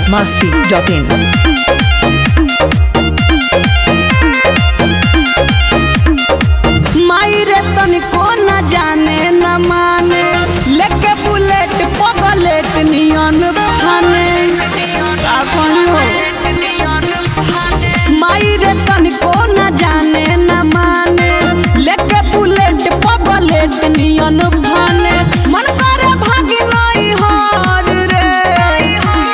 masti.in. माई रे तनिको न जाने न माने लेके बुलेट पगलेट नियन फाने का कहियो माई रे तनिको न जाने न माने लेके बुलेट पगलेट नियन फाने मन करे भागी नहीं हार रे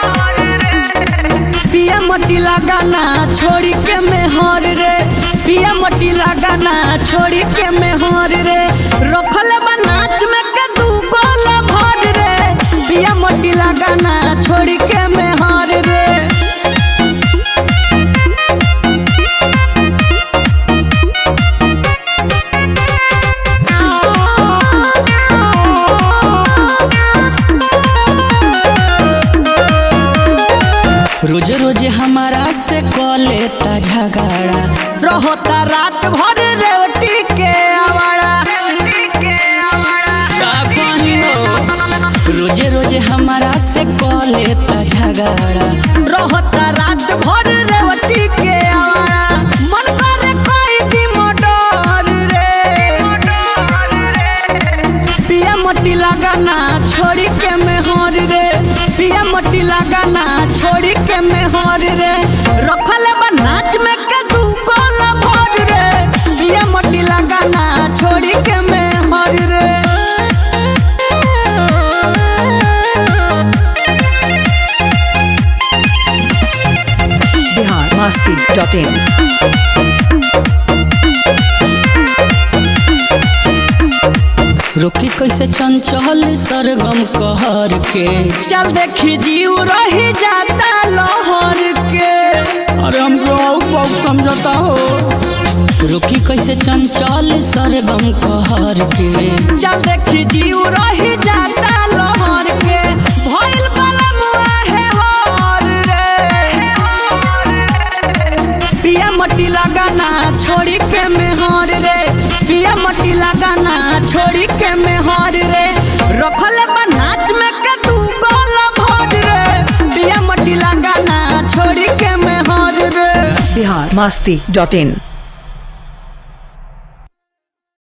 पिया मटी लगाना छोड़ी के में हर रे पिया मटी लगाना छोड़ी के में हर रे रखल बा नाच में के दू गोल भर रे पिया मटी लगाना छोड़ी के में हर रे रोज रोज हमारा से कलेता झगड़ा रहता रात भर रेवटी के आवाड़ा का कहियो रोज रोज हमारा से कलेता झगड़ा रहता रात भर रेवटी के आवाड़ा मन करे कोई दी मोटर रे पिया मटी लगाना छोड़ी के में हर रे पिया मटी लगाना छोड़ी के में हर रे रखल बा नाच में के दू गोल भर रे पिया मटी लगाना छोड़ी के में हर रे Bihar masti.in. रोकी कैसे चंचल सरगम कहर के चल देखी जीव रही जाता लहर के अरे हमको बहुत बहुत समझता हो रोकी कैसे चंचल सरगम कहर के चल देखी जीव रही जाता लहर के भइल वाला मुआ है हर रे पिया मटी लगाना छोड़ी के मेहर रे पिया मटी लगाना छोड़ी के मेहर रे रखल बा नाच में के तू गोल भर रे पिया मटी लगाना छोड़ी के मेहर रे Bihar masti.in.